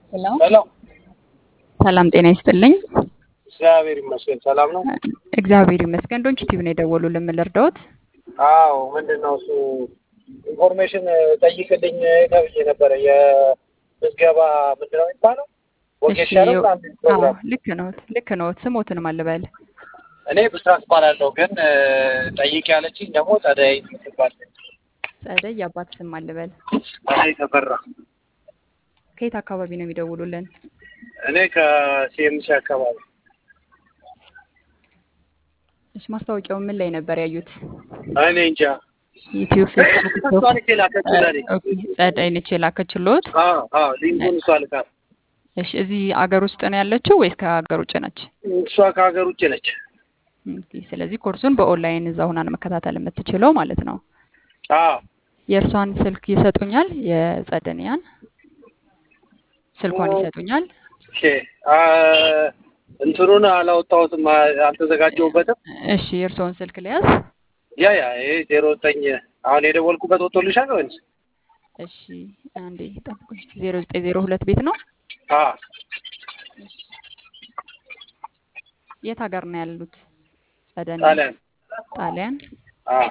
ሄሎ ሄሎ ሰላም ጤና ይስጥልኝ። እግዚአብሔር ይመስገን ሰላም ነው። እግዚአብሔር ይመስገን። ዶንች ቲቪ ነው የደወሉልን። ምን ልርዳዎት? አዎ ምንድን ነው እሱ ኢንፎርሜሽን ጠይቅልኝ ተብዬ ነበረ። የምዝገባ ምንድን ነው የሚባለው? ወጌሻ ነው አዎ ምናምን ፕሮግራም። ልክ ነዎት፣ ልክ ነዎት። ስሞትን ማልበል እኔ ብስራት እባላለሁ፣ ግን ጠይቅ ያለችኝ ደግሞ ጸደይ የምትባል ጸደይ የአባት ስም ማልበል። ጸደይ ተፈራ። ከየት አካባቢ ነው የሚደውሉልን? እኔ ከሲኤምሲ አካባቢ እሺ ማስታወቂያውን ምን ላይ ነበር ያዩት? እኔ እንጃ ዩቲዩብ፣ ፌስቡክ፣ እሷ ቲክቶክ? ነች የላከችው ለእኔ። ኦኬ፣ ጸደይ ነች የላከችልዎት? አዎ አዎ ሊንኩን እሷ ልካ። እሺ እዚህ አገር ውስጥ ነው ያለችው ወይስ ከሀገር ውጭ ነች? እሷ ከሀገር ውጭ ነች። ኦኬ፣ ስለዚህ ኮርሱን በኦንላይን እዛ ሆና ነው መከታተል የምትችለው ማለት ነው። አዎ የእርሷን ስልክ ይሰጡኛል? የጸደንያን ስልኳን ይሰጡኛል? ኦኬ አ እንትኑን አላወጣሁትም፣ አ- አልተዘጋጀሁበትም። እሺ የእርስዎን ስልክ ልያዝ? ያ ያ ይሄ ዜሮ ዘጠኝ አሁን የደወልኩበት ወጥቶልሻል ወይንስ? እሺ አንዴ ጠብቁኝ። ዜሮ ዘጠኝ ዜሮ ሁለት ቤት ነው። አ የት ሀገር ነው ያሉት? ጸደን ጣሊያን ጣሊያን። አ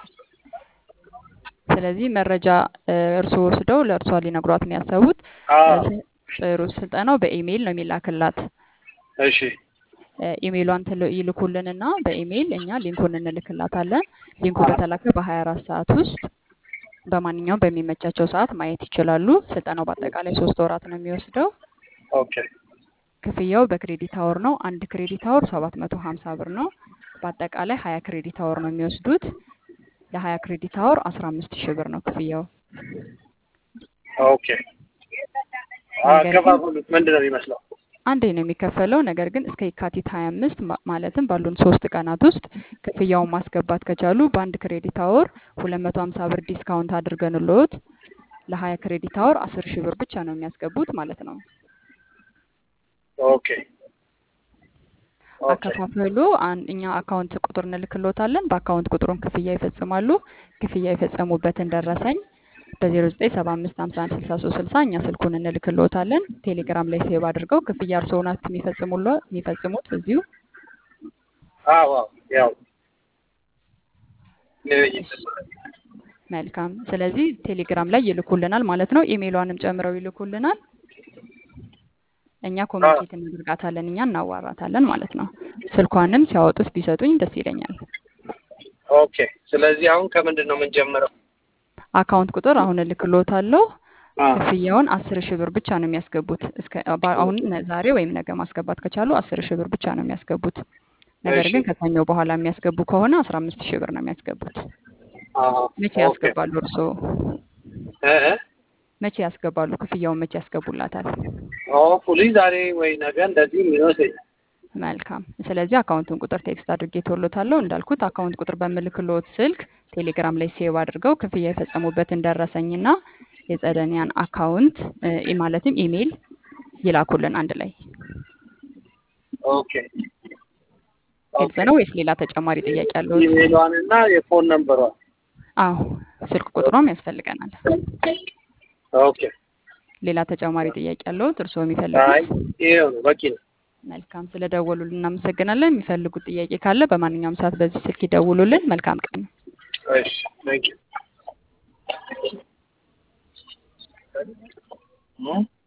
ስለዚህ መረጃ እ፣ እርስዎ ወስደው ለእርሷ ሊነግሯት ነው ያሰቡት። አ ስ- ጥሩ ስልጠናው በኢሜይል ነው የሚላክላት። እሺ እ፣ ኢሜይሏን ትል- ይልኩልንና በኢሜይል እኛ ሊንኩን እንልክላታለን። ሊንኩ በተላከ በሀያ አራት ሰዓት ውስጥ በማንኛውም በሚመቻቸው ሰዓት ማየት ይችላሉ። ስልጠናው በአጠቃላይ ሶስት ወራት ነው የሚወስደው። ኦኬ ክፍያው በክሬዲት አወር ነው። አንድ ክሬዲት አወር ሰባት መቶ ሀምሳ ብር ነው። በአጠቃላይ ሀያ ክሬዲት አወር ነው የሚወስዱት። ለሀያ ክሬዲት አወር አስራ አምስት ሺህ ብር ነው ክፍያው። ኦኬ አከፋፈሉት ምንድን ነው የሚመስለው? አንዴ ነው የሚከፈለው። ነገር ግን እስከ የካቲት ሀያ አምስት ማለትም ባሉን ሶስት ቀናት ውስጥ ክፍያውን ማስገባት ከቻሉ በአንድ ክሬዲት አወር ሁለት መቶ ሀምሳ ብር ዲስካውንት አድርገንልዎት ለሀያ ክሬዲት አወር አስር ሺህ ብር ብቻ ነው የሚያስገቡት ማለት ነው። ኦኬ ኦኬ አከፋፈሉ አን- እኛ አካውንት ቁጥር እንልክሎታለን። በአካውንት ቁጥሩን ክፍያ ይፈጽማሉ። ክፍያ የፈጸሙበትን ደረሰኝ በዜሮ ዘጠኝ ሰባ አምስት ሀምሳ አንድ ስልሳ ሶስት ስልሳ እኛ ስልኩን እንልክሎታለን። ቴሌግራም ላይ ሴቭ አድርገው ክፍያ እርስዎ ናችሁ የሚፈጽሙሎ የሚፈጽሙት እዚሁ። አዎ አዎ ያው እሺ፣ መልካም። ስለዚህ ቴሌግራም ላይ ይልኩልናል ማለት ነው። ኢሜይሏንም ጨምረው ይልኩልናል። እኛ ኮሚኒኬት እናደርጋታለን፣ እኛ እናዋራታለን ማለት ነው። ስልኳንም ሲያወጡት ቢሰጡኝ ደስ ይለኛል። ኦኬ ስለዚህ አሁን ከምንድን ነው የምንጀምረው? አካውንት ቁጥር አሁን እልክሎታለሁ። አ ክፍያውን አስር ሺህ ብር ብቻ ነው የሚያስገቡት። እስከ ባ- አሁን ነ- ዛሬ ወይም ነገ ማስገባት ከቻሉ አስር ሺህ ብር ብቻ ነው የሚያስገቡት። ነገር እሺ ግን ከሰኞ በኋላ የሚያስገቡ ከሆነ አስራ አምስት ሺህ ብር ነው የሚያስገቡት። አ መቼ ኦኬ ያስገባሉ እርስዎ? እ እ መቼ ያስገባሉ? ክፍያውን መቼ ያስገቡላታል? ሆፕፉሊ ዛሬ ወይ ነገ እንደዚህ ይመስለኛል። መልካም። ስለዚህ አካውንቱን ቁጥር ቴክስት አድርጌ ተወሎታለሁ። እንዳልኩት አካውንት ቁጥር በምልክሎት ስልክ ቴሌግራም ላይ ሴቭ አድርገው ክፍያ የፈጸሙበትን ደረሰኝና የጸደኒያን አካውንት እ፣ ማለትም ኢሜይል ይላኩልን አንድ ላይ። ኦኬ ግልጽ ኦኬ ነው ወይስ ሌላ ተጨማሪ ጥያቄ አለዎት? ኢሜሏን እና የፎን ነምበሯን አዎ ስልክ ቁጥሯም ያስፈልገናል። ኦኬ ሌላ ተጨማሪ ጥያቄ አለዎት እርስዎ አይ የሚፈልጉት? ይሄው ነው በቂ ነው። መልካም ስለደወሉልን እናመሰግናለን። የሚፈልጉት ጥያቄ ካለ በማንኛውም ሰዓት በዚህ ስልክ ይደውሉልን። መልካም ቀን። እሺ ቴንክ ዩ